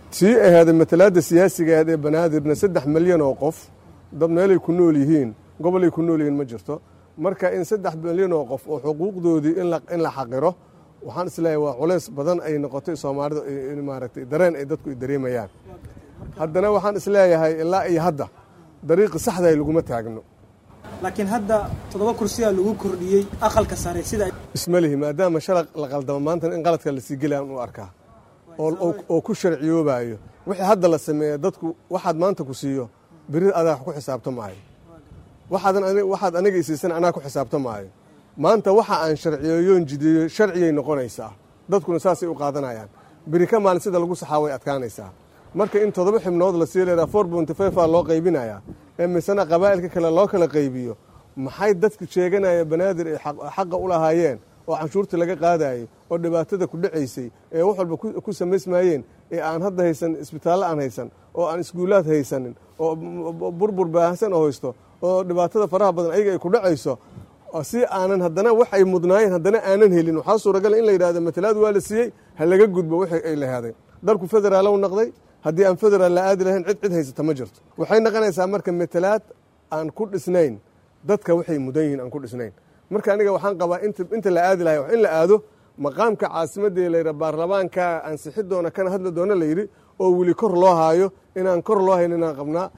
tii aheeda matalaadda siyaasiga aheed ee banaadirna saddex milyan oo qof dad meelay ku nool yihiin gobolay ku nool yihiin ma jirto marka in saddex milyan oo qof oo xuquuqdoodii in la xaqiro waxaan isleeyahay waa culays badan ay noqotay soomaalida maaragtay dareen ay dadku dareemayaan haddana waxaan isleeyahay ilaa iyo hadda dariiqi saxdahay laguma taagno laakiin hadda toddoba kursiyaa lagu kordhiyey aqalka sare sida isma lihi maadaama shalaq la qaldamo maantana in qaladka lasii gelayaan u arkaa oo ku sharciyoobayo wixii hadda la sameeya dadku waxaad maanta ku siiyo beri adaa ku xisaabto maayo waxaad aniga isiisan anaa ku xisaabto maayo maanta waxa aan sharciyeeyoon jideeyo sharciyay noqonaysaa dadkuna saasay u qaadanayaan beri ka maalin sida lagu saxaa way adkaanaysaa marka in toddoba xibnood lasii leeraa four bonty five aa loo qaybinayaa ee misena qabaa'ilka kale loo kala qaybiyo maxay dadka sheeganaya banaadir ay xaqa u lahaayeen oo canshuurta laga qaadayay oo dhibaatada ku dhacaysay ee wax walba ku samaysmaayeen ee aan hadda haysan isbitaallo aan haysan oo aan iskuulaad haysanin oo burbur baahsan oo haysto oo dhibaatada faraha badan ayaga ay ku dhacayso si aanan haddana wax ay mudnaayeen haddana aanan helin waxaa suuragala in la yidhahdo matalaad waa la siiyey ha laga gudbo wixii ay lahaaday dalku federaalow noqday haddii aan federaal la aadi lahayn cid cid haysata ma jirto waxay noqonaysaa marka matalaad aan ku dhisnayn dadka waxay mudan yihiin aan ku dhisnayn marka aniga waxaan qabaa inta la aadi lahay in la aado maqaamka caasimadii layidha baarlamaanka ansixi doona kana hadli doona layidhi oo weli kor loo haayo inaan kor loo hayn inaan qabnaa